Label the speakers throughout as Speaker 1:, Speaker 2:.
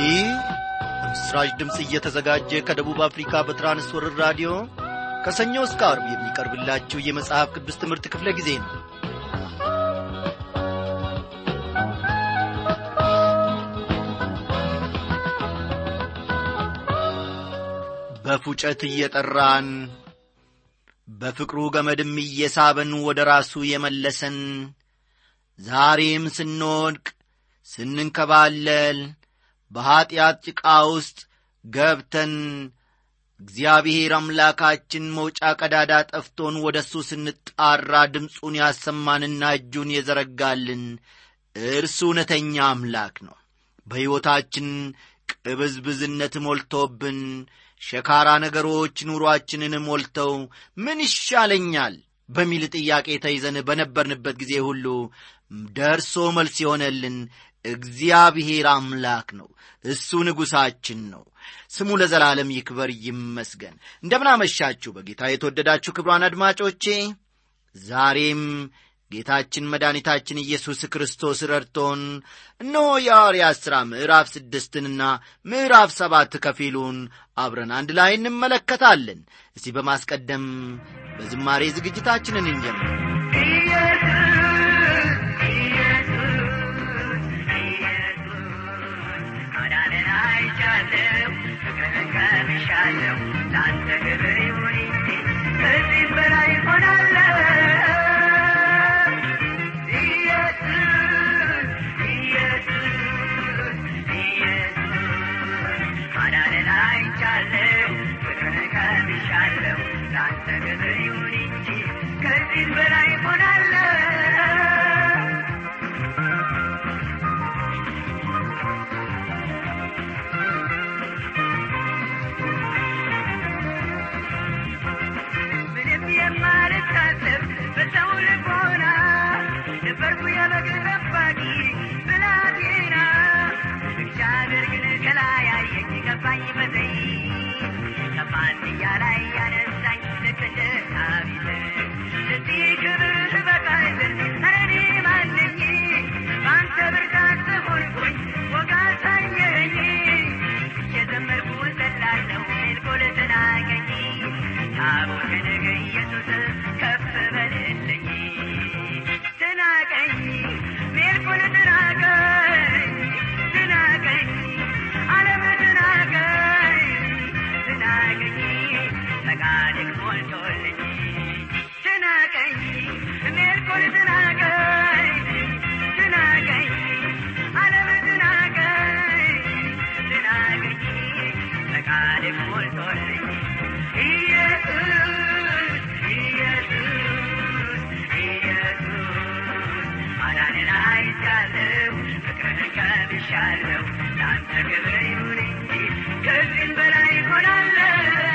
Speaker 1: ይህ በምስራች ድምፅ እየተዘጋጀ ከደቡብ አፍሪካ በትራንስወርር ራዲዮ ከሰኞ እስከ አርብ የሚቀርብላችሁ የመጽሐፍ ቅዱስ ትምህርት ክፍለ ጊዜ ነው በፉጨት እየጠራን በፍቅሩ ገመድም እየሳበን ወደ ራሱ የመለሰን ዛሬም ስንወድቅ ስንንከባለል በኀጢአት ጭቃ ውስጥ ገብተን እግዚአብሔር አምላካችን መውጫ ቀዳዳ ጠፍቶን ወደ እሱ ስንጣራ ድምፁን ያሰማንና እጁን የዘረጋልን እርሱ እውነተኛ አምላክ ነው በሕይወታችን ቅብዝብዝነት ሞልቶብን ሸካራ ነገሮች ኑሮአችንን ሞልተው ምን ይሻለኛል በሚል ጥያቄ ተይዘን በነበርንበት ጊዜ ሁሉ ደርሶ መልስ የሆነልን እግዚአብሔር አምላክ ነው እሱ ንጉሣችን ነው ስሙ ለዘላለም ይክበር ይመስገን እንደምናመሻችሁ በጌታ የተወደዳችሁ ክብሯን አድማጮቼ ዛሬም ጌታችን መድኃኒታችን ኢየሱስ ክርስቶስ ረድቶን እነሆ የሐዋርያት ሥራ ምዕራፍ ስድስትንና ምዕራፍ ሰባት ከፊሉን አብረን አንድ ላይ እንመለከታለን እስቲ በማስቀደም በዝማሬ ዝግጅታችንን እንጀምር
Speaker 2: ቀምሻለሁ ለአንተ ክብር ይሁን እንጂ ከዚህ በላይ ሆናለሁ ኢየሱስ ኢየሱስ ኢየሱስ ማዳንን አይቻለሁ ፍቅርን ቀምሻለሁ ለአንተ ክብር ይሁን እንጂ ከዚህ በላይ ሆናለሁ ምንም የማልታሰብ በሰው ልቦና ነበርኩ የበግ ጠባቂ ብላቴና እግዚአብሔር ግን ከላይ አየኝ ገባኝ በዘይ ከፋንድያ ላይ ያነሳኝ ልክ እንደ ዳዊት ለዚህ ክብር በቃይ ዘንድ እኔ ማነኝ በአንተ ብርታት ተሞልቶኝ ወጋ ሳየኝ እየዘመርኩ ዘላለሁ ሜልኮል ተናገኝ ታቦተ ነገ ኢየሱስ ከፍ በልልኝ ትናቀኝ ሜልኮል ትናቀኝ ትናቀኝ ዓለም ትናቀኝ ትናቀኝ ፈቃድህ ሞልቶልኝ ትናቀኝ ሜልኮል ትናቀኝ ትናቀኝ ዓለም ትናቀኝ ትናቀኝ ፈቃድህ ሞልቶልኝ ኢየሱስ ኢየሱስ ኢየሱስ ማዳንን አይቻለሁ ፍቅርን ቀምሻለሁ ለአንተ ክብር ይሁን እንጂ ከዚህም በላይ ሆናለሁ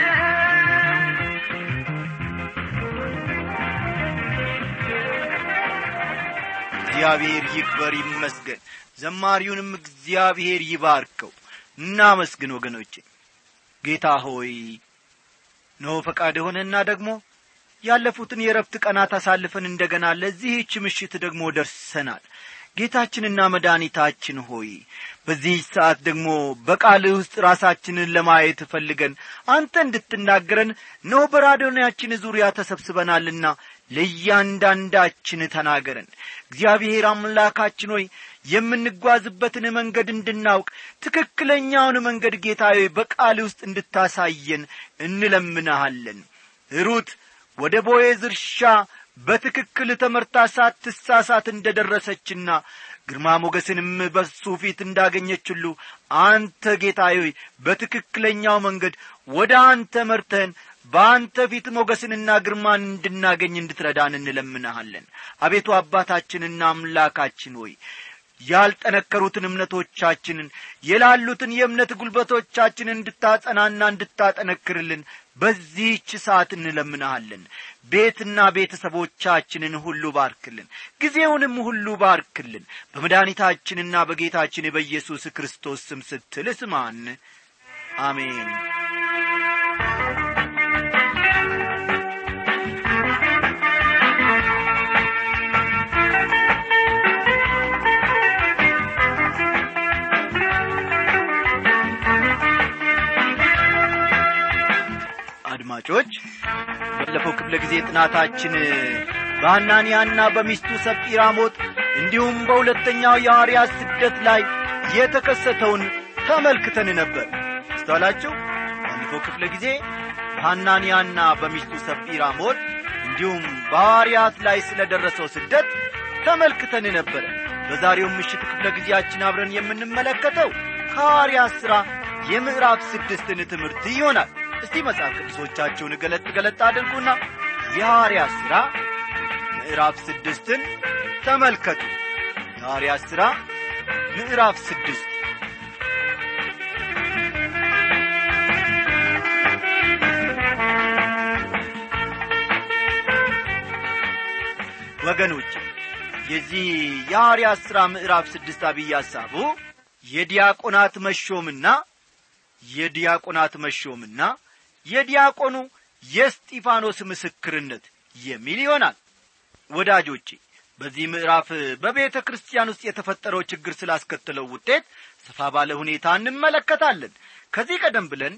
Speaker 1: እግዚአብሔር ይክበር ይመስገን ዘማሪውንም እግዚአብሔር ይባርከው እናመስግን ወገኖቼ ጌታ ሆይ ኖ ፈቃድ የሆነና ደግሞ ያለፉትን የረፍት ቀናት አሳልፈን እንደገና ለዚህች ምሽት ደግሞ ደርሰናል ጌታችንና መድኃኒታችን ሆይ በዚህ ሰዓት ደግሞ በቃልህ ውስጥ ራሳችንን ለማየት ፈልገን አንተ እንድትናገረን ነው በራዲዮናችን ዙሪያ ተሰብስበናልና ለእያንዳንዳችን ተናገረን እግዚአብሔር አምላካችን ሆይ የምንጓዝበትን መንገድ እንድናውቅ ትክክለኛውን መንገድ ጌታዬ በቃል ውስጥ እንድታሳየን እንለምንሃለን ሩት ወደ ቦዔዝ እርሻ በትክክል ተመርታ ሳትሳሳት እንደ ደረሰችና ግርማ ሞገስንም በሱ ፊት እንዳገኘች ሁሉ አንተ ጌታዬ ሆይ በትክክለኛው መንገድ ወደ አንተ መርተን በአንተ ፊት ሞገስንና ግርማን እንድናገኝ እንድትረዳን እንለምንሃለን አቤቱ አባታችንና አምላካችን ሆይ ያልጠነከሩትን እምነቶቻችንን የላሉትን የእምነት ጉልበቶቻችንን እንድታጸናና እንድታጠነክርልን በዚህች ሰዓት እንለምንሃለን ቤትና ቤተሰቦቻችንን ሁሉ ባርክልን ጊዜውንም ሁሉ ባርክልን በመድኃኒታችንና በጌታችን በኢየሱስ ክርስቶስ ስም ስትል ስማን አሜን አድማጮች ባለፈው ክፍለ ጊዜ ጥናታችን በሐናንያና በሚስቱ ሰጲራ ሞት እንዲሁም በሁለተኛው የሐዋርያት ስደት ላይ የተከሰተውን ተመልክተን ነበር አስተዋላችሁ ባለፈው ክፍለ ጊዜ በሐናንያና በሚስቱ ሰጲራ ሞት እንዲሁም በሐዋርያት ላይ ስለ ደረሰው ስደት ተመልክተን ነበረ በዛሬው ምሽት ክፍለ ጊዜያችን አብረን የምንመለከተው ከሐዋርያት ሥራ የምዕራፍ ስድስትን ትምህርት ይሆናል እስቲ መጽሐፍ ቅዱሶቻችሁን ገለጥ ገለጥ አድርጉና የሐዋርያት ሥራ ምዕራፍ ስድስትን ተመልከቱ የሐዋርያት ሥራ ምዕራፍ ስድስት ወገኖች የዚህ የሐዋርያት ሥራ ምዕራፍ ስድስት አብይ ሐሳቡ የዲያቆናት መሾምና የዲያቆናት መሾምና የዲያቆኑ የስጢፋኖስ ምስክርነት የሚል ይሆናል ወዳጆቼ በዚህ ምዕራፍ በቤተ ክርስቲያን ውስጥ የተፈጠረው ችግር ስላስከተለው ውጤት ሰፋ ባለ ሁኔታ እንመለከታለን ከዚህ ቀደም ብለን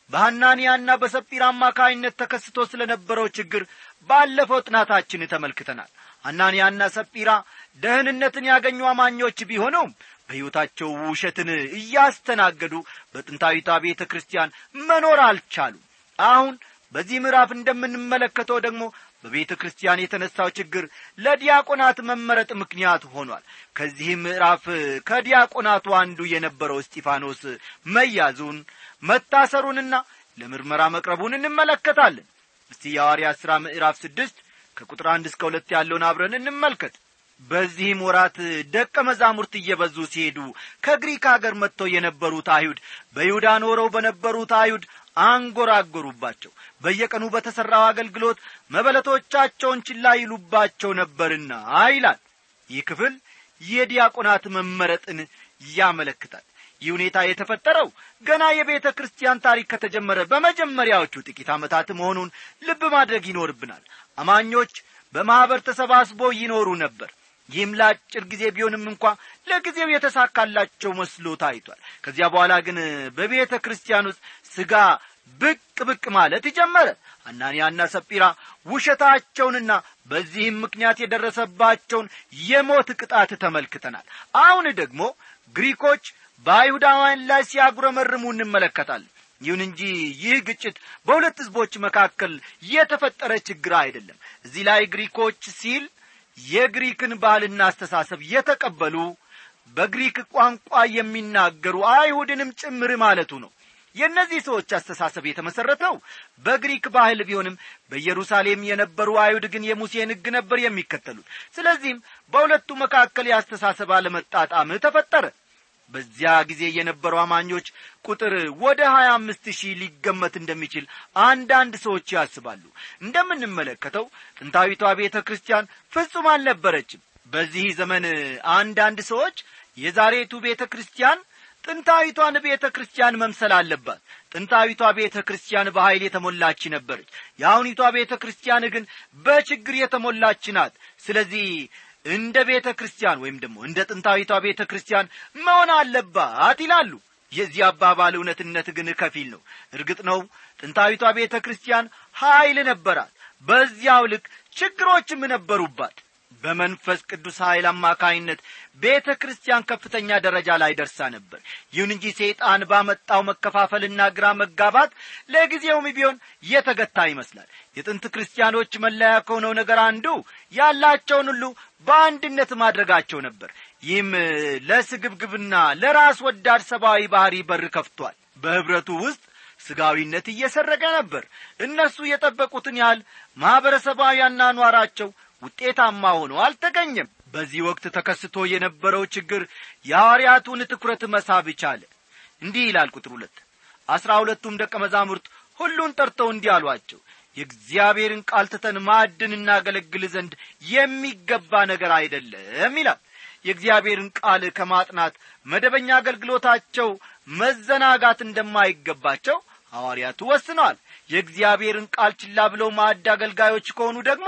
Speaker 1: በሐናንያና በሰጲራ አማካይነት ተከስቶ ስለ ነበረው ችግር ባለፈው ጥናታችን ተመልክተናል ሐናንያና ሰጲራ ደህንነትን ያገኙ አማኞች ቢሆኑም በሕይወታቸው ውሸትን እያስተናገዱ በጥንታዊቷ ቤተ ክርስቲያን መኖር አልቻሉም አሁን በዚህ ምዕራፍ እንደምንመለከተው ደግሞ በቤተ ክርስቲያን የተነሳው ችግር ለዲያቆናት መመረጥ ምክንያት ሆኗል ከዚህም ምዕራፍ ከዲያቆናቱ አንዱ የነበረው እስጢፋኖስ መያዙን መታሰሩንና ለምርመራ መቅረቡን እንመለከታለን እስቲ የሐዋርያት ሥራ ምዕራፍ ስድስት ከቁጥር አንድ እስከ ሁለት ያለውን አብረን እንመልከት በዚህም ወራት ደቀ መዛሙርት እየበዙ ሲሄዱ ከግሪክ አገር መጥተው የነበሩት አይሁድ በይሁዳ ኖረው በነበሩት አይሁድ አንጐራጐሩባቸው በየቀኑ በተሠራው አገልግሎት መበለቶቻቸውን ችላ ይሉባቸው ነበርና ይላል ይህ ክፍል የዲያቆናት መመረጥን ያመለክታል ይህ ሁኔታ የተፈጠረው ገና የቤተ ክርስቲያን ታሪክ ከተጀመረ በመጀመሪያዎቹ ጥቂት ዓመታት መሆኑን ልብ ማድረግ ይኖርብናል አማኞች በማኅበር ተሰባስበው ይኖሩ ነበር ይህም ለአጭር ጊዜ ቢሆንም እንኳ ለጊዜው የተሳካላቸው መስሎ ታይቷል ከዚያ በኋላ ግን በቤተ ክርስቲያን ውስጥ ሥጋ ብቅ ብቅ ማለት ጀመረ አናንያና ሰጲራ ውሸታቸውንና በዚህም ምክንያት የደረሰባቸውን የሞት ቅጣት ተመልክተናል አሁን ደግሞ ግሪኮች በአይሁዳውያን ላይ ሲያጉረመርሙ እንመለከታለን ይሁን እንጂ ይህ ግጭት በሁለት ሕዝቦች መካከል የተፈጠረ ችግር አይደለም እዚህ ላይ ግሪኮች ሲል የግሪክን ባህልና አስተሳሰብ የተቀበሉ በግሪክ ቋንቋ የሚናገሩ አይሁድንም ጭምር ማለቱ ነው የእነዚህ ሰዎች አስተሳሰብ የተመሠረተው በግሪክ ባህል ቢሆንም በኢየሩሳሌም የነበሩ አይሁድ ግን የሙሴን ሕግ ነበር የሚከተሉት ስለዚህም በሁለቱ መካከል የአስተሳሰብ አለመጣጣም ተፈጠረ በዚያ ጊዜ የነበሩ አማኞች ቁጥር ወደ ሀያ አምስት ሺህ ሊገመት እንደሚችል አንዳንድ ሰዎች ያስባሉ እንደምንመለከተው ጥንታዊቷ ቤተ ክርስቲያን ፍጹም አልነበረችም በዚህ ዘመን አንዳንድ ሰዎች የዛሬቱ ቤተ ክርስቲያን ጥንታዊቷን ቤተ ክርስቲያን መምሰል አለባት ጥንታዊቷ ቤተ ክርስቲያን በኀይል የተሞላች ነበረች የአሁኒቷ ቤተ ክርስቲያን ግን በችግር የተሞላች ናት ስለዚህ እንደ ቤተ ክርስቲያን ወይም ደግሞ እንደ ጥንታዊቷ ቤተ ክርስቲያን መሆን አለባት ይላሉ የዚህ አባባል እውነትነት ግን ከፊል ነው እርግጥ ነው ጥንታዊቷ ቤተ ክርስቲያን ኀይል ነበራት በዚያው ልክ ችግሮችም ነበሩባት በመንፈስ ቅዱስ ኀይል አማካይነት ቤተ ክርስቲያን ከፍተኛ ደረጃ ላይ ደርሳ ነበር ይሁን እንጂ ሰይጣን ባመጣው መከፋፈልና ግራ መጋባት ለጊዜውም ቢሆን የተገታ ይመስላል የጥንት ክርስቲያኖች መለያ ከሆነው ነገር አንዱ ያላቸውን ሁሉ በአንድነት ማድረጋቸው ነበር ይህም ለስግብግብና ለራስ ወዳድ ሰብአዊ ባህሪ በር ከፍቷል በኅብረቱ ውስጥ ስጋዊነት እየሰረገ ነበር እነሱ የጠበቁትን ያህል ማኅበረሰባዊ አኗኗራቸው ውጤታማ ሆኖ አልተገኘም በዚህ ወቅት ተከስቶ የነበረው ችግር የሐዋርያቱን ትኩረት መሳብ ቻለ እንዲህ ይላል ቁጥር ሁለት አስራ ሁለቱም ደቀ መዛሙርት ሁሉን ጠርተው እንዲህ አሏቸው የእግዚአብሔርን ቃል ትተን ማዕድን እናገለግል ዘንድ የሚገባ ነገር አይደለም ይላል የእግዚአብሔርን ቃል ከማጥናት መደበኛ አገልግሎታቸው መዘናጋት እንደማይገባቸው ሐዋርያቱ ወስነዋል የእግዚአብሔርን ቃል ችላ ብለው ማዕድ አገልጋዮች ከሆኑ ደግሞ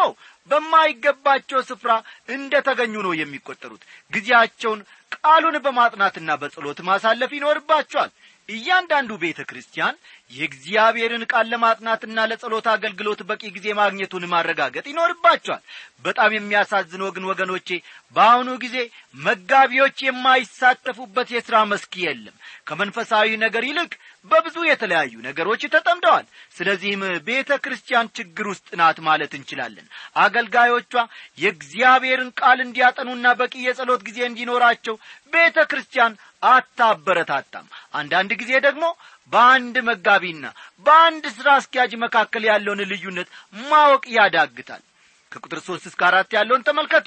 Speaker 1: በማይገባቸው ስፍራ እንደ ተገኙ ነው የሚቈጠሩት ጊዜያቸውን ቃሉን በማጥናትና በጸሎት ማሳለፍ ይኖርባቸዋል እያንዳንዱ ቤተ ክርስቲያን የእግዚአብሔርን ቃል ለማጥናትና ለጸሎት አገልግሎት በቂ ጊዜ ማግኘቱን ማረጋገጥ ይኖርባቸዋል በጣም የሚያሳዝነው ግን ወገኖቼ በአሁኑ ጊዜ መጋቢዎች የማይሳተፉበት የሥራ መስክ የለም ከመንፈሳዊ ነገር ይልቅ በብዙ የተለያዩ ነገሮች ተጠምደዋል ስለዚህም ቤተ ክርስቲያን ችግር ውስጥ ናት ማለት እንችላለን አገልጋዮቿ የእግዚአብሔርን ቃል እንዲያጠኑና በቂ የጸሎት ጊዜ እንዲኖራቸው ቤተ ክርስቲያን አታበረታታም አንዳንድ ጊዜ ደግሞ በአንድ መጋቢና በአንድ ሥራ አስኪያጅ መካከል ያለውን ልዩነት ማወቅ ያዳግታል ከቁጥር ሦስት እስከ አራት ያለውን ተመልከቱ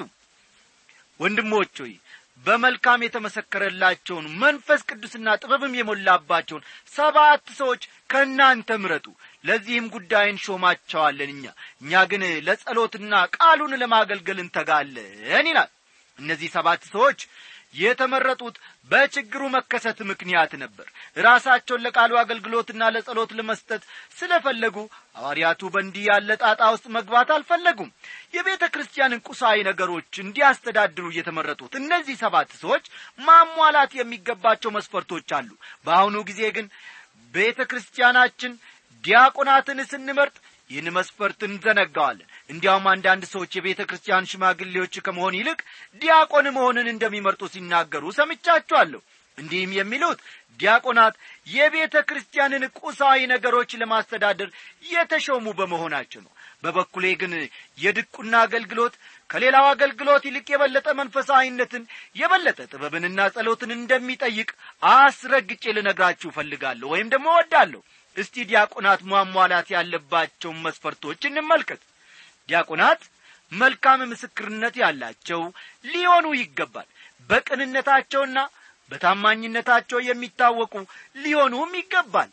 Speaker 1: ወንድሞች ሆይ በመልካም የተመሰከረላቸውን መንፈስ ቅዱስና ጥበብም የሞላባቸውን ሰባት ሰዎች ከእናንተ ምረጡ ለዚህም ጉዳይ እንሾማቸዋለን እኛ እኛ ግን ለጸሎትና ቃሉን ለማገልገል እንተጋለን ይላል እነዚህ ሰባት ሰዎች የተመረጡት በችግሩ መከሰት ምክንያት ነበር ራሳቸውን ለቃሉ አገልግሎትና ለጸሎት ለመስጠት ስለፈለጉ ሐዋርያቱ በእንዲህ ያለ ጣጣ ውስጥ መግባት አልፈለጉም የቤተ ክርስቲያንን ቁሳዊ ነገሮች እንዲያስተዳድሩ የተመረጡት እነዚህ ሰባት ሰዎች ማሟላት የሚገባቸው መስፈርቶች አሉ በአሁኑ ጊዜ ግን ቤተ ክርስቲያናችን ዲያቆናትን ስንመርጥ ይህን መስፈርት እንዘነጋዋለን እንዲያውም አንዳንድ ሰዎች የቤተ ክርስቲያን ሽማግሌዎች ከመሆን ይልቅ ዲያቆን መሆንን እንደሚመርጡ ሲናገሩ ሰምቻቸዋለሁ እንዲህም የሚሉት ዲያቆናት የቤተ ክርስቲያንን ቁሳዊ ነገሮች ለማስተዳደር የተሾሙ በመሆናቸው ነው በበኩሌ ግን የድቁና አገልግሎት ከሌላው አገልግሎት ይልቅ የበለጠ መንፈሳዊነትን የበለጠ ጥበብንና ጸሎትን እንደሚጠይቅ አስረግጬ ልነግራችሁ እፈልጋለሁ ወይም ደግሞ እወዳለሁ እስቲ ዲያቆናት ማሟላት ያለባቸውን መስፈርቶች እንመልከት ዲያቆናት መልካም ምስክርነት ያላቸው ሊሆኑ ይገባል በቅንነታቸውና በታማኝነታቸው የሚታወቁ ሊሆኑም ይገባል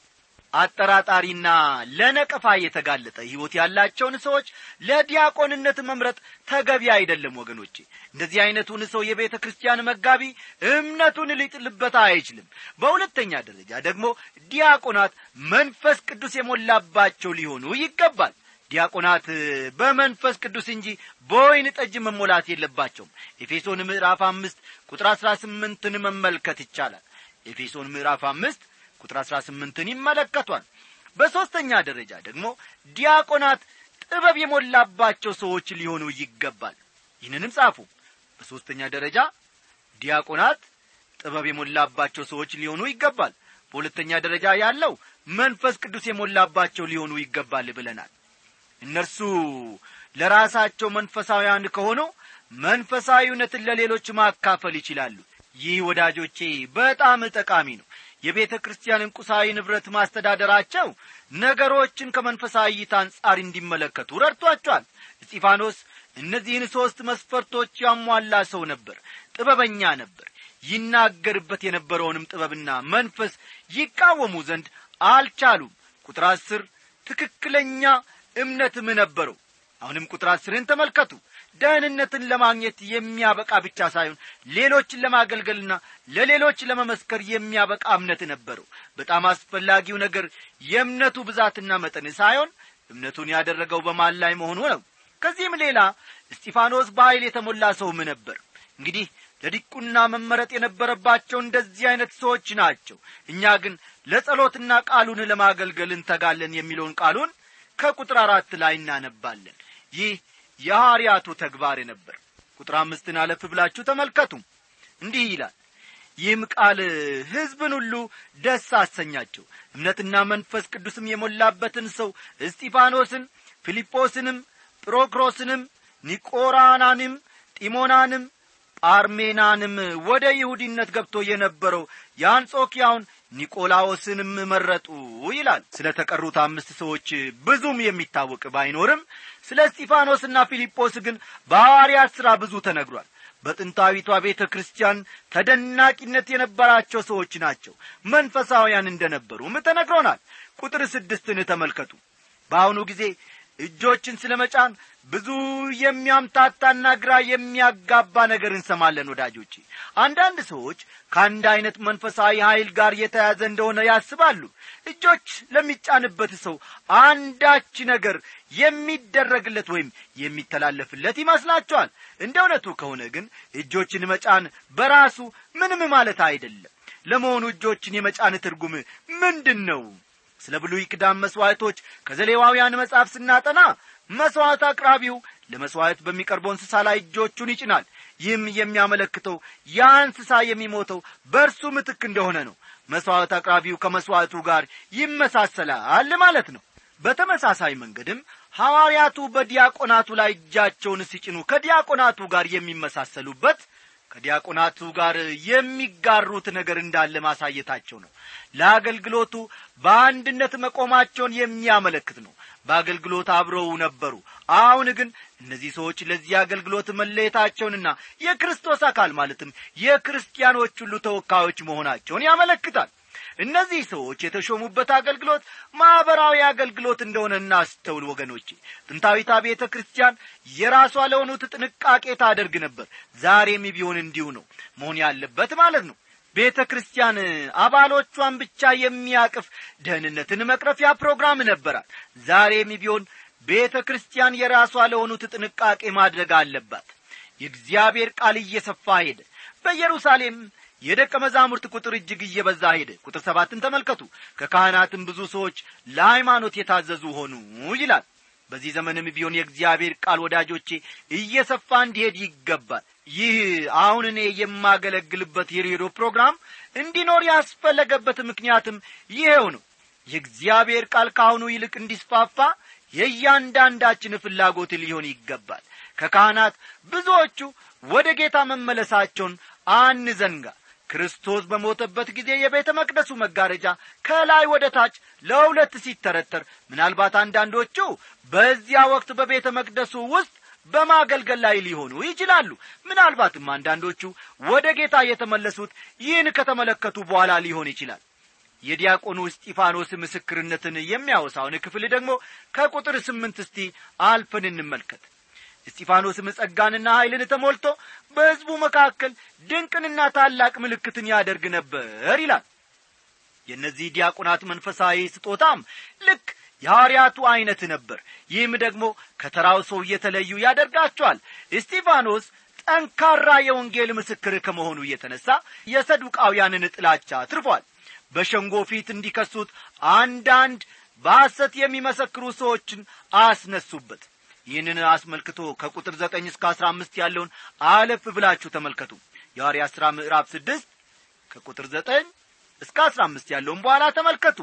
Speaker 1: አጠራጣሪና ለነቀፋ የተጋለጠ ሕይወት ያላቸውን ሰዎች ለዲያቆንነት መምረጥ ተገቢ አይደለም ወገኖቼ እንደዚህ አይነቱን ሰው የቤተ ክርስቲያን መጋቢ እምነቱን ሊጥልበት አይችልም በሁለተኛ ደረጃ ደግሞ ዲያቆናት መንፈስ ቅዱስ የሞላባቸው ሊሆኑ ይገባል ዲያቆናት በመንፈስ ቅዱስ እንጂ በወይን ጠጅ መሞላት የለባቸውም ኤፌሶን ምዕራፍ አምስት ቁጥር አሥራ ስምንትን መመልከት ይቻላል ኤፌሶን ምዕራፍ አምስት ቁጥር አሥራ ስምንትን ይመለከቷል በሦስተኛ ደረጃ ደግሞ ዲያቆናት ጥበብ የሞላባቸው ሰዎች ሊሆኑ ይገባል ይህንንም ጻፉ በሦስተኛ ደረጃ ዲያቆናት ጥበብ የሞላባቸው ሰዎች ሊሆኑ ይገባል በሁለተኛ ደረጃ ያለው መንፈስ ቅዱስ የሞላባቸው ሊሆኑ ይገባል ብለናል እነርሱ ለራሳቸው መንፈሳውያን ከሆኑ መንፈሳዊ እውነትን ለሌሎች ማካፈል ይችላሉ ይህ ወዳጆቼ በጣም ጠቃሚ ነው የቤተ ክርስቲያንን ቁሳዊ ንብረት ማስተዳደራቸው ነገሮችን ከመንፈሳዊ እይታ አንጻር እንዲመለከቱ ረድቷቸዋል እስጢፋኖስ እነዚህን ሦስት መስፈርቶች ያሟላ ሰው ነበር ጥበበኛ ነበር ይናገርበት የነበረውንም ጥበብና መንፈስ ይቃወሙ ዘንድ አልቻሉም ቁጥር አስር ትክክለኛ እምነትም ነበረው አሁንም ቁጥር አስርን ተመልከቱ ደህንነትን ለማግኘት የሚያበቃ ብቻ ሳይሆን ሌሎችን ለማገልገልና ለሌሎች ለመመስከር የሚያበቃ እምነት ነበረው በጣም አስፈላጊው ነገር የእምነቱ ብዛትና መጠን ሳይሆን እምነቱን ያደረገው በማን ላይ መሆኑ ነው ከዚህም ሌላ እስጢፋኖስ በኀይል የተሞላ ሰውም ነበር እንግዲህ ለዲቁና መመረጥ የነበረባቸው እንደዚህ አይነት ሰዎች ናቸው እኛ ግን ለጸሎትና ቃሉን ለማገልገል እንተጋለን የሚለውን ቃሉን ከቁጥር አራት ላይ እናነባለን ይህ የሐዋርያቱ ተግባር ነበር ቁጥር አምስትን አለፍ ብላችሁ ተመልከቱ እንዲህ ይላል ይህም ቃል ሕዝብን ሁሉ ደስ አሰኛቸው እምነትና መንፈስ ቅዱስም የሞላበትን ሰው እስጢፋኖስን ፊልጶስንም ጵሮክሮስንም ኒቆራናንም ጢሞናንም ጳርሜናንም ወደ ይሁዲነት ገብቶ የነበረው የአንጾኪያውን ኒቆላዎስንም መረጡ ይላል ስለ ተቀሩት አምስት ሰዎች ብዙም የሚታወቅ ባይኖርም ስለ እስጢፋኖስና ፊልጶስ ግን በሐዋርያት ሥራ ብዙ ተነግሯል በጥንታዊቷ ቤተ ክርስቲያን ተደናቂነት የነበራቸው ሰዎች ናቸው መንፈሳውያን እንደ ነበሩም ተነግሮናል ቁጥር ስድስትን ተመልከቱ በአሁኑ ጊዜ እጆችን ስለ መጫን ብዙ የሚያምታታና ግራ የሚያጋባ ነገር እንሰማለን ወዳጆቼ አንዳንድ ሰዎች ከአንድ አይነት መንፈሳዊ ኀይል ጋር የተያዘ እንደሆነ ያስባሉ እጆች ለሚጫንበት ሰው አንዳች ነገር የሚደረግለት ወይም የሚተላለፍለት ይመስላቸዋል እንደ እውነቱ ከሆነ ግን እጆችን መጫን በራሱ ምንም ማለት አይደለም ለመሆኑ እጆችን የመጫን ትርጉም ምንድን ነው ስለ ብሉይ ኪዳን መሥዋዕቶች ከዘሌዋውያን መጽሐፍ ስናጠና መሥዋዕት አቅራቢው ለመሥዋዕት በሚቀርበው እንስሳ ላይ እጆቹን ይጭናል ይህም የሚያመለክተው ያ እንስሳ የሚሞተው በእርሱ ምትክ እንደሆነ ነው መሥዋዕት አቅራቢው ከመሥዋዕቱ ጋር ይመሳሰላል ማለት ነው በተመሳሳይ መንገድም ሐዋርያቱ በዲያቆናቱ ላይ እጃቸውን ሲጭኑ ከዲያቆናቱ ጋር የሚመሳሰሉበት ከዲያቆናቱ ጋር የሚጋሩት ነገር እንዳለ ማሳየታቸው ነው ለአገልግሎቱ በአንድነት መቆማቸውን የሚያመለክት ነው በአገልግሎት አብረው ነበሩ አሁን ግን እነዚህ ሰዎች ለዚህ አገልግሎት መለየታቸውንና የክርስቶስ አካል ማለትም የክርስቲያኖች ሁሉ ተወካዮች መሆናቸውን ያመለክታል እነዚህ ሰዎች የተሾሙበት አገልግሎት ማኅበራዊ አገልግሎት እንደሆነ እናስተውል ወገኖቼ ጥንታዊታ ቤተ ክርስቲያን የራሷ ለሆኑት ጥንቃቄ ታደርግ ነበር ዛሬም ቢሆን እንዲሁ ነው መሆን ያለበት ማለት ነው ቤተ ክርስቲያን አባሎቿን ብቻ የሚያቅፍ ደህንነትን መቅረፊያ ፕሮግራም ነበራት ዛሬም ቢሆን ቤተ ክርስቲያን የራሷ ለሆኑት ጥንቃቄ ማድረግ አለባት የእግዚአብሔር ቃል እየሰፋ ሄደ በኢየሩሳሌም የደቀ መዛሙርት ቁጥር እጅግ እየበዛ ሄደ ቁጥር ሰባትን ተመልከቱ ከካህናትም ብዙ ሰዎች ለሃይማኖት የታዘዙ ሆኑ ይላል በዚህ ዘመንም ቢሆን የእግዚአብሔር ቃል ወዳጆቼ እየሰፋ እንዲሄድ ይገባል ይህ አሁን እኔ የማገለግልበት የሬዲዮ ፕሮግራም እንዲኖር ያስፈለገበት ምክንያትም ይሄው ነው የእግዚአብሔር ቃል ከአሁኑ ይልቅ እንዲስፋፋ የእያንዳንዳችን ፍላጎት ሊሆን ይገባል ከካህናት ብዙዎቹ ወደ ጌታ መመለሳቸውን አንዘንጋ ክርስቶስ በሞተበት ጊዜ የቤተ መቅደሱ መጋረጃ ከላይ ወደ ታች ለሁለት ሲተረተር ምናልባት አንዳንዶቹ በዚያ ወቅት በቤተ መቅደሱ ውስጥ በማገልገል ላይ ሊሆኑ ይችላሉ ምናልባትም አንዳንዶቹ ወደ ጌታ የተመለሱት ይህን ከተመለከቱ በኋላ ሊሆን ይችላል የዲያቆኑ እስጢፋኖስ ምስክርነትን የሚያወሳውን ክፍል ደግሞ ከቁጥር ስምንት እስቲ አልፈን እንመልከት እስጢፋኖስም ጸጋንና ኀይልን ተሞልቶ በሕዝቡ መካከል ድንቅንና ታላቅ ምልክትን ያደርግ ነበር ይላል የእነዚህ ዲያቆናት መንፈሳዊ ስጦታም ልክ የሐዋርያቱ ዐይነት ነበር ይህም ደግሞ ከተራው ሰው እየተለዩ ያደርጋቸዋል እስጢፋኖስ ጠንካራ የወንጌል ምስክር ከመሆኑ የተነሣ የሰዱቃውያንን ጥላቻ አትርፏል በሸንጎ ፊት እንዲከሱት አንዳንድ በሐሰት የሚመሰክሩ ሰዎችን አስነሱበት ይህንን አስመልክቶ ከቁጥር ዘጠኝ እስከ አስራ አምስት ያለውን አለፍ ብላችሁ ተመልከቱ የሐዋርያ ሥራ ምዕራፍ ስድስት ከቁጥር ዘጠኝ እስከ አስራ አምስት ያለውን በኋላ ተመልከቱ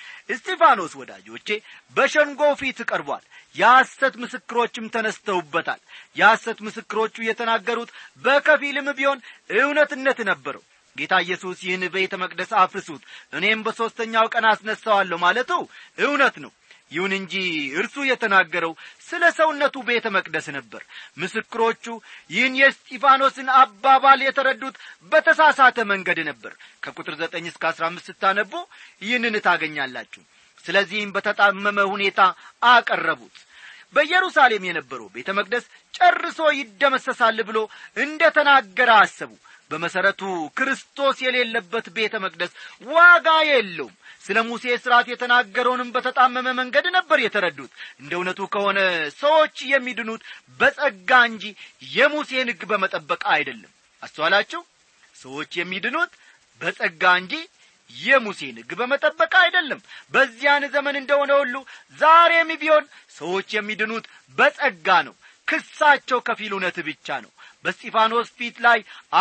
Speaker 1: እስጢፋኖስ ወዳጆቼ በሸንጎ ፊት ቀርቧል የሐሰት ምስክሮችም ተነስተውበታል የሐሰት ምስክሮቹ የተናገሩት በከፊልም ቢሆን እውነትነት ነበረው ጌታ ኢየሱስ ይህን ቤተ መቅደስ አፍርሱት እኔም በሦስተኛው ቀን አስነሣዋለሁ ማለቱ እውነት ነው ይሁን እንጂ እርሱ የተናገረው ስለ ሰውነቱ ቤተ መቅደስ ነበር ምስክሮቹ ይህን የስጢፋኖስን አባባል የተረዱት በተሳሳተ መንገድ ነበር ከቁጥር ዘጠኝ እስከ አስራ አምስት ስታነቡ ይህንን ታገኛላችሁ ስለዚህም በተጣመመ ሁኔታ አቀረቡት በኢየሩሳሌም የነበረው ቤተ መቅደስ ጨርሶ ይደመሰሳል ብሎ እንደ ተናገረ አሰቡ በመሠረቱ ክርስቶስ የሌለበት ቤተ መቅደስ ዋጋ የለውም ስለ ሙሴ ሥርዓት የተናገረውንም በተጣመመ መንገድ ነበር የተረዱት እንደ እውነቱ ከሆነ ሰዎች የሚድኑት በጸጋ እንጂ የሙሴን ሕግ በመጠበቅ አይደለም አስተዋላችሁ ሰዎች የሚድኑት በጸጋ እንጂ የሙሴን ሕግ በመጠበቅ አይደለም በዚያን ዘመን እንደሆነ ሁሉ ዛሬም ቢሆን ሰዎች የሚድኑት በጸጋ ነው ክሳቸው ከፊል እውነት ብቻ ነው በስጢፋኖስ ፊት ላይ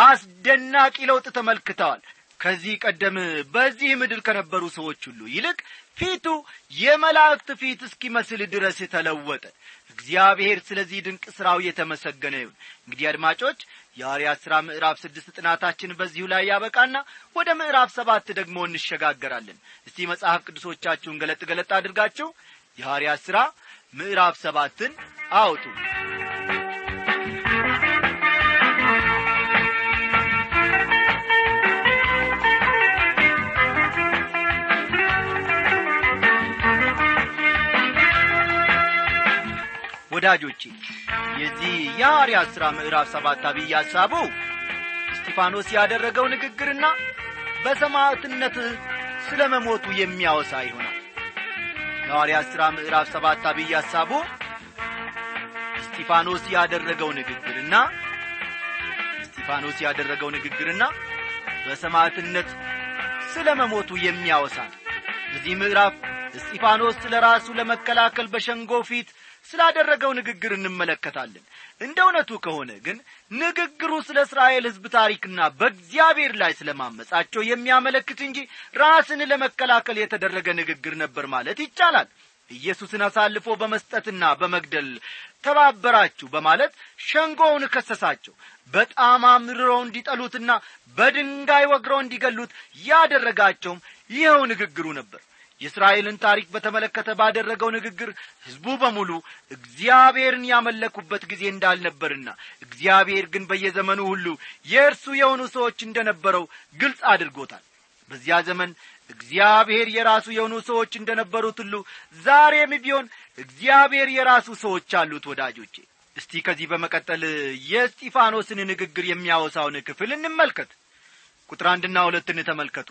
Speaker 1: አስደናቂ ለውጥ ተመልክተዋል ከዚህ ቀደም በዚህ ምድር ከነበሩ ሰዎች ሁሉ ይልቅ ፊቱ የመላእክት ፊት እስኪመስል ድረስ ተለወጠ እግዚአብሔር ስለዚህ ድንቅ ሥራው የተመሰገነ ይሁን እንግዲህ አድማጮች የሐዋርያት ሥራ ምዕራፍ ስድስት ጥናታችን በዚሁ ላይ ያበቃና ወደ ምዕራፍ ሰባት ደግሞ እንሸጋገራለን እስቲ መጽሐፍ ቅዱሶቻችሁን ገለጥ ገለጥ አድርጋችሁ የሐዋርያት ሥራ ምዕራፍ ሰባትን አውጡ ወዳጆቼ የዚህ የሐዋርያት ሥራ ምዕራፍ ሰባት አብይ ሐሳቡ እስጢፋኖስ ያደረገው ንግግርና በሰማዕትነት ስለ መሞቱ የሚያወሳ ይሆናል የሐዋርያት ሥራ ምዕራፍ ሰባት አብይ ሐሳቡ እስጢፋኖስ ያደረገው ንግግርና እስጢፋኖስ ያደረገው ንግግርና በሰማዕትነት ስለ መሞቱ የሚያወሳ ነው በዚህ ምዕራፍ እስጢፋኖስ ስለ ራሱ ለመከላከል በሸንጎ ፊት ስላደረገው ንግግር እንመለከታለን እንደ እውነቱ ከሆነ ግን ንግግሩ ስለ እስራኤል ሕዝብ ታሪክና በእግዚአብሔር ላይ ስለ ማመጻቸው የሚያመለክት እንጂ ራስን ለመከላከል የተደረገ ንግግር ነበር ማለት ይቻላል ኢየሱስን አሳልፎ በመስጠትና በመግደል ተባበራችሁ በማለት ሸንጎውን ከሰሳቸው በጣም አምርረው እንዲጠሉትና በድንጋይ ወግረው እንዲገሉት ያደረጋቸውም ይኸው ንግግሩ ነበር የእስራኤልን ታሪክ በተመለከተ ባደረገው ንግግር ሕዝቡ በሙሉ እግዚአብሔርን ያመለኩበት ጊዜ እንዳልነበርና እግዚአብሔር ግን በየዘመኑ ሁሉ የእርሱ የሆኑ ሰዎች እንደነበረው ግልጽ አድርጎታል በዚያ ዘመን እግዚአብሔር የራሱ የሆኑ ሰዎች እንደነበሩት ሁሉ ዛሬም ቢሆን እግዚአብሔር የራሱ ሰዎች አሉት ወዳጆቼ እስቲ ከዚህ በመቀጠል የስጢፋኖስን ንግግር የሚያወሳውን ክፍል እንመልከት ቁጥር አንድና ሁለትን ተመልከቱ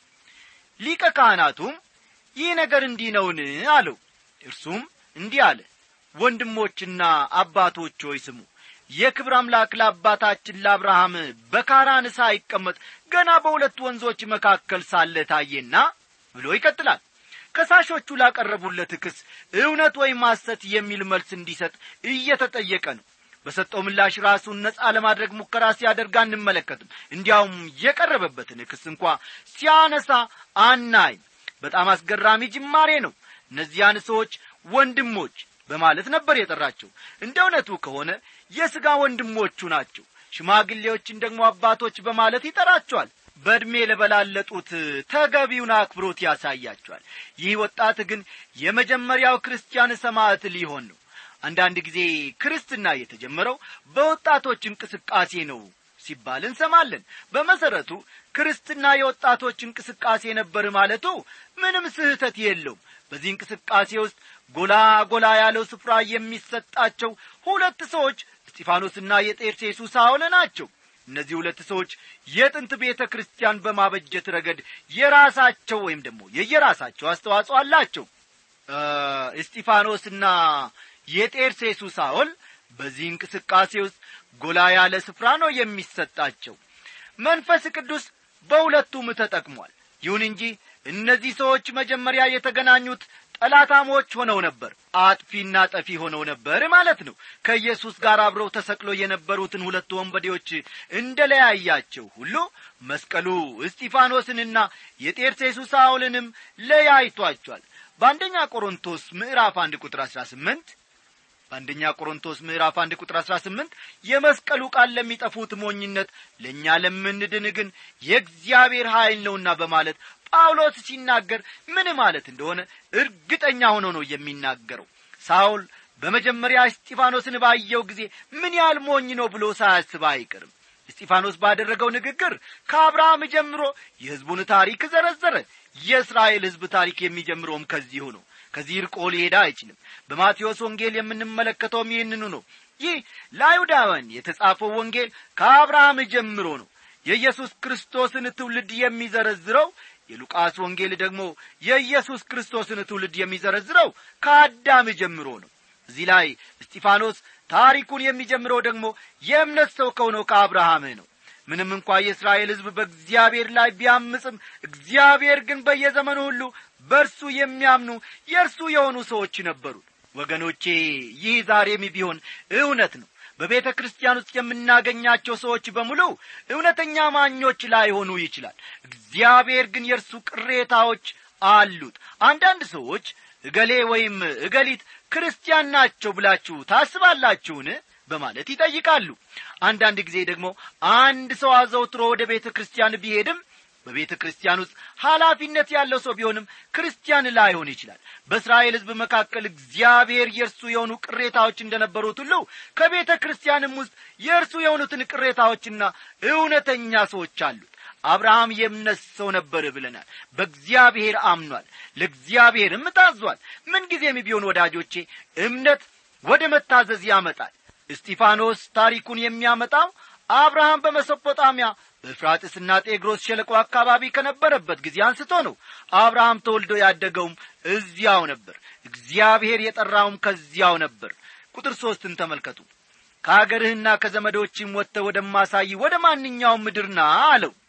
Speaker 1: ሊቀ ካህናቱም ይህ ነገር እንዲህ ነውን አለው እርሱም እንዲህ አለ ወንድሞችና አባቶች ሆይ ስሙ የክብር አምላክ ለአባታችን ለአብርሃም በካራን ሳይቀመጥ ገና በሁለት ወንዞች መካከል ሳለ ታየና ብሎ ይቀጥላል ከሳሾቹ ላቀረቡለት ክስ እውነት ወይም ሐሰት የሚል መልስ እንዲሰጥ እየተጠየቀ ነው በሰጠው ምላሽ ራሱን ነጻ ለማድረግ ሙከራ ሲያደርግ አንመለከትም እንዲያውም የቀረበበትን ክስ እንኳ ሲያነሳ አናይም በጣም አስገራሚ ጅማሬ ነው እነዚያን ሰዎች ወንድሞች በማለት ነበር የጠራቸው እንደ እውነቱ ከሆነ የሥጋ ወንድሞቹ ናቸው ሽማግሌዎችን ደግሞ አባቶች በማለት ይጠራቸዋል በዕድሜ ለበላለጡት ተገቢውን አክብሮት ያሳያቸዋል ይህ ወጣት ግን የመጀመሪያው ክርስቲያን ሰማዕት ሊሆን ነው አንዳንድ ጊዜ ክርስትና የተጀመረው በወጣቶች እንቅስቃሴ ነው ሲባል እንሰማለን በመሰረቱ ክርስትና የወጣቶች እንቅስቃሴ ነበር ማለቱ ምንም ስህተት የለውም በዚህ እንቅስቃሴ ውስጥ ጎላ ጎላ ያለው ስፍራ የሚሰጣቸው ሁለት ሰዎች እስጢፋኖስና የጤርሴሱ ሳውል ናቸው እነዚህ ሁለት ሰዎች የጥንት ቤተ ክርስቲያን በማበጀት ረገድ የራሳቸው ወይም ደግሞ የየራሳቸው አስተዋጽኦ አላቸው እስጢፋኖስና የጤርሴሱ ሳውል በዚህ እንቅስቃሴ ውስጥ ጎላ ያለ ስፍራ ነው የሚሰጣቸው መንፈስ ቅዱስ በሁለቱም ተጠቅሟል ይሁን እንጂ እነዚህ ሰዎች መጀመሪያ የተገናኙት ጠላታሞች ሆነው ነበር አጥፊና ጠፊ ሆነው ነበር ማለት ነው ከኢየሱስ ጋር አብረው ተሰቅሎ የነበሩትን ሁለቱ ወንበዴዎች እንደ ለያያቸው ሁሉ መስቀሉ እስጢፋኖስንና የጤርሴሱ ሳውልንም ለያይቷቸዋል በአንደኛ ቆሮንቶስ ምዕራፍ አንድ ቁጥር አሥራ ስምንት በአንደኛ ቆሮንቶስ ምዕራፍ አንድ ቁጥር አሥራ ስምንት የመስቀሉ ቃል ለሚጠፉት ሞኝነት ለእኛ ለምንድን ግን የእግዚአብሔር ኀይል ነውና በማለት ጳውሎስ ሲናገር ምን ማለት እንደሆነ እርግጠኛ ሆኖ ነው የሚናገረው ሳውል በመጀመሪያ እስጢፋኖስን ባየው ጊዜ ምን ያህል ሞኝ ነው ብሎ ሳያስብ አይቀርም እስጢፋኖስ ባደረገው ንግግር ከአብርሃም ጀምሮ የሕዝቡን ታሪክ ዘረዘረ የእስራኤል ሕዝብ ታሪክ የሚጀምረውም ከዚሁ ነው ከዚህ ርቆ ሊሄዳ አይችልም በማቴዎስ ወንጌል የምንመለከተውም ይህንኑ ነው ይህ ለአይሁዳውያን የተጻፈው ወንጌል ከአብርሃም ጀምሮ ነው የኢየሱስ ክርስቶስን ትውልድ የሚዘረዝረው የሉቃስ ወንጌል ደግሞ የኢየሱስ ክርስቶስን ትውልድ የሚዘረዝረው ከአዳም ጀምሮ ነው እዚህ ላይ እስጢፋኖስ ታሪኩን የሚጀምረው ደግሞ የእምነት ሰው ከሆነው ከአብርሃም ነው ምንም እንኳ የእስራኤል ሕዝብ በእግዚአብሔር ላይ ቢያምፅም እግዚአብሔር ግን በየዘመኑ ሁሉ በእርሱ የሚያምኑ የእርሱ የሆኑ ሰዎች ነበሩ ወገኖቼ ይህ ዛሬም ቢሆን እውነት ነው በቤተ ክርስቲያን ውስጥ የምናገኛቸው ሰዎች በሙሉ እውነተኛ ማኞች ላይሆኑ ይችላል እግዚአብሔር ግን የእርሱ ቅሬታዎች አሉት አንዳንድ ሰዎች እገሌ ወይም እገሊት ክርስቲያን ናቸው ብላችሁ ታስባላችሁን በማለት ይጠይቃሉ አንዳንድ ጊዜ ደግሞ አንድ ሰው አዘውትሮ ወደ ቤተ ክርስቲያን ቢሄድም በቤተ ክርስቲያን ውስጥ ኃላፊነት ያለው ሰው ቢሆንም ክርስቲያን ላይሆን ይችላል በእስራኤል ሕዝብ መካከል እግዚአብሔር የእርሱ የሆኑ ቅሬታዎች እንደነበሩት ሁሉ ከቤተ ክርስቲያንም ውስጥ የእርሱ የሆኑትን ቅሬታዎችና እውነተኛ ሰዎች አሉት አብርሃም የእምነት ሰው ነበር ብለናል በእግዚአብሔር አምኗል ለእግዚአብሔርም ታዟል ምንጊዜም ቢሆን ወዳጆቼ እምነት ወደ መታዘዝ ያመጣል እስጢፋኖስ ታሪኩን የሚያመጣው አብርሃም በመሶጶጣሚያ በፍራጥስና ጤግሮስ ሸለቆ አካባቢ ከነበረበት ጊዜ አንስቶ ነው አብርሃም ተወልዶ ያደገውም እዚያው ነበር እግዚአብሔር የጠራውም ከዚያው ነበር ቁጥር ሦስትን ተመልከቱ ከአገርህና ከዘመዶችም ወጥተ ወደማሳይ ወደ ማንኛውም ምድርና አለው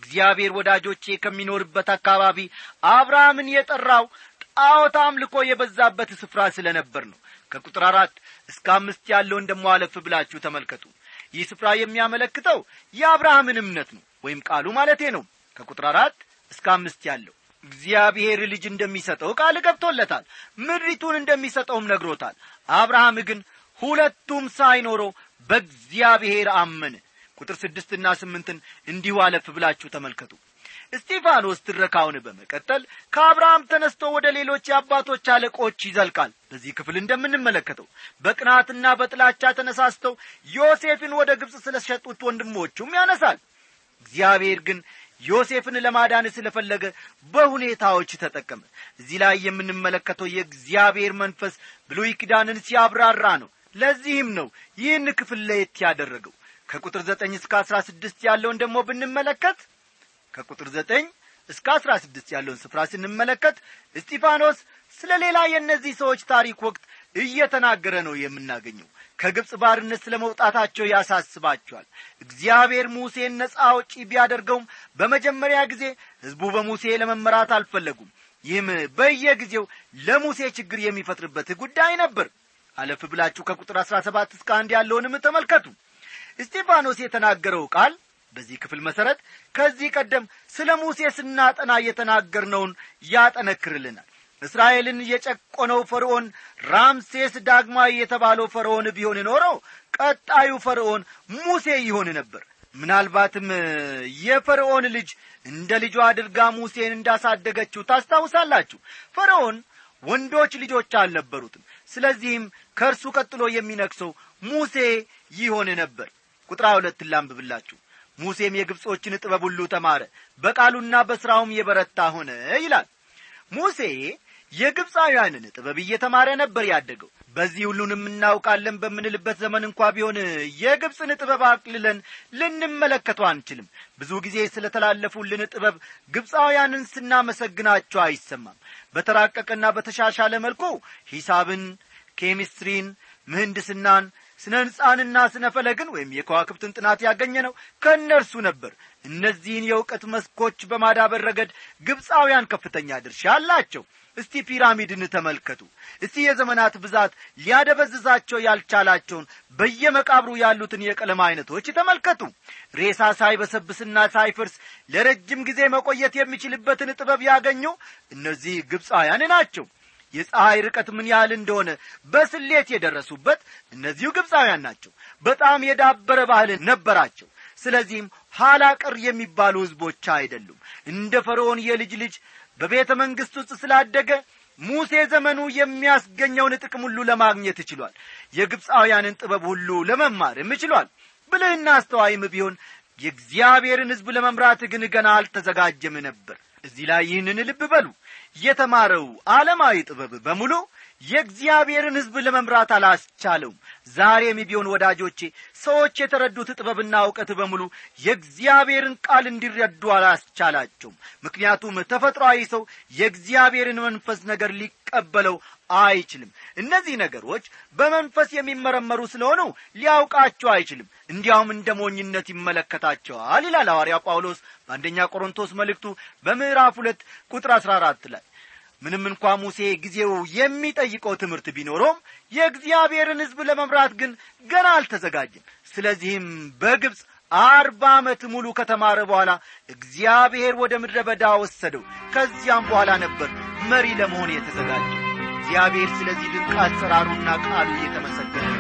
Speaker 1: እግዚአብሔር ወዳጆቼ ከሚኖርበት አካባቢ አብርሃምን የጠራው ጣዖት አምልኮ የበዛበት ስፍራ ስለ ነበር ነው ከቁጥር አራት እስከ አምስት ያለውን ደሞ አለፍ ብላችሁ ተመልከቱ ይህ ስፍራ የሚያመለክተው የአብርሃምን እምነት ነው ወይም ቃሉ ማለቴ ነው ከቁጥር አራት እስከ አምስት ያለው እግዚአብሔር ልጅ እንደሚሰጠው ቃል ገብቶለታል ምድሪቱን እንደሚሰጠውም ነግሮታል አብርሃም ግን ሁለቱም ሳይኖረው በእግዚአብሔር አመነ ቁጥር ስድስትና ስምንትን እንዲሁ አለፍ ብላችሁ ተመልከቱ እስጢፋኖስ ትረካውን በመቀጠል ከአብርሃም ተነስቶ ወደ ሌሎች የአባቶች አለቆች ይዘልቃል በዚህ ክፍል እንደምንመለከተው በቅናትና በጥላቻ ተነሳስተው ዮሴፍን ወደ ግብፅ ስለ ሸጡት ወንድሞቹም ያነሳል እግዚአብሔር ግን ዮሴፍን ለማዳን ስለፈለገ በሁኔታዎች ተጠቀመ እዚህ ላይ የምንመለከተው የእግዚአብሔር መንፈስ ብሉይ ኪዳንን ሲያብራራ ነው ለዚህም ነው ይህን ክፍል ለየት ያደረገው ከቁጥር ዘጠኝ እስከ አስራ ስድስት ያለውን ደግሞ ብንመለከት ከቁጥር ዘጠኝ እስከ አስራ ስድስት ያለውን ስፍራ ስንመለከት እስጢፋኖስ ስለ ሌላ የእነዚህ ሰዎች ታሪክ ወቅት እየተናገረ ነው የምናገኘው ከግብፅ ባርነት ስለ መውጣታቸው ያሳስባቸዋል እግዚአብሔር ሙሴን ነጻ አውጪ ቢያደርገውም በመጀመሪያ ጊዜ ሕዝቡ በሙሴ ለመመራት አልፈለጉም ይህም በየጊዜው ለሙሴ ችግር የሚፈጥርበት ጉዳይ ነበር አለፍ ብላችሁ ከቁጥር አሥራ ሰባት እስከ አንድ ያለውንም ተመልከቱ እስጢፋኖስ የተናገረው ቃል በዚህ ክፍል መሠረት ከዚህ ቀደም ስለ ሙሴ ስናጠና የተናገርነውን ያጠነክርልናል እስራኤልን የጨቆነው ፈርዖን ራምሴስ ዳግማዊ የተባለው ፈርዖን ቢሆን ኖሮ ቀጣዩ ፈርዖን ሙሴ ይሆን ነበር ምናልባትም የፈርዖን ልጅ እንደ ልጇ አድርጋ ሙሴን እንዳሳደገችው ታስታውሳላችሁ ፈርዖን ወንዶች ልጆች አልነበሩትም ስለዚህም ከእርሱ ቀጥሎ የሚነክሰው ሙሴ ይሆን ነበር ቁጥር ሁለት ላንብብላችሁ ሙሴም የግብጾችን ጥበብ ሁሉ ተማረ በቃሉና በሥራውም የበረታ ሆነ ይላል ሙሴ የግብፃውያንን ጥበብ እየተማረ ነበር ያደገው በዚህ ሁሉንም እናውቃለን በምንልበት ዘመን እንኳ ቢሆን የግብፅን ጥበብ አቅልለን ልንመለከተው አንችልም ብዙ ጊዜ ስለ ተላለፉልን ጥበብ ግብፃውያንን ስናመሰግናቸው አይሰማም በተራቀቀና በተሻሻለ መልኩ ሂሳብን ኬሚስትሪን ምህንድስናን ስነ ሕንፃንና ስነ ፈለግን ወይም የከዋክብትን ጥናት ያገኘ ነው ከእነርሱ ነበር እነዚህን የእውቀት መስኮች በማዳበር ረገድ ግብፃውያን ከፍተኛ ድርሻ አላቸው እስቲ ፒራሚድን ተመልከቱ እስቲ የዘመናት ብዛት ሊያደበዝዛቸው ያልቻላቸውን በየመቃብሩ ያሉትን የቀለም አይነቶች ተመልከቱ ሬሳ ሳይበሰብስና ሳይፈርስ ለረጅም ጊዜ መቆየት የሚችልበትን ጥበብ ያገኙ እነዚህ ግብፃውያን ናቸው የፀሐይ ርቀት ምን ያህል እንደሆነ በስሌት የደረሱበት እነዚሁ ግብፃውያን ናቸው በጣም የዳበረ ባህል ነበራቸው ስለዚህም ኋላ ቀር የሚባሉ ሕዝቦች አይደሉም እንደ ፈርዖን የልጅ ልጅ በቤተ መንግሥት ውስጥ ስላደገ ሙሴ ዘመኑ የሚያስገኘውን ጥቅም ሁሉ ለማግኘት ችሏል የግብፃውያንን ጥበብ ሁሉ ለመማርም ችሏል ብልህና አስተዋይም ቢሆን የእግዚአብሔርን ሕዝብ ለመምራት ግን ገና አልተዘጋጀም ነበር እዚህ ላይ ይህንን ልብ በሉ የተማረው ዓለማዊ ጥበብ በሙሉ የእግዚአብሔርን ሕዝብ ለመምራት አላስቻለውም ዛሬም ቢሆን ወዳጆቼ ሰዎች የተረዱት ጥበብና እውቀት በሙሉ የእግዚአብሔርን ቃል እንዲረዱ አላስቻላቸውም ምክንያቱም ተፈጥሮአዊ ሰው የእግዚአብሔርን መንፈስ ነገር ሊቀበለው አይችልም እነዚህ ነገሮች በመንፈስ የሚመረመሩ ስለሆኑ ሊያውቃቸው አይችልም እንዲያውም እንደ ሞኝነት ይመለከታቸዋል ይላል ሐዋርያው ጳውሎስ በአንደኛ ቆሮንቶስ መልእክቱ በምዕራፍ ሁለት ቁጥር አሥራ አራት ላይ ምንም እንኳ ሙሴ ጊዜው የሚጠይቀው ትምህርት ቢኖረውም የእግዚአብሔርን ሕዝብ ለመምራት ግን ገና አልተዘጋጀም ስለዚህም በግብፅ አርባ ዓመት ሙሉ ከተማረ በኋላ እግዚአብሔር ወደ ምድረ በዳ ወሰደው ከዚያም በኋላ ነበር መሪ ለመሆን የተዘጋጀ እግዚአብሔር ስለዚህ ድንቅ አሰራሩና ቃሉ እየተመሰገነ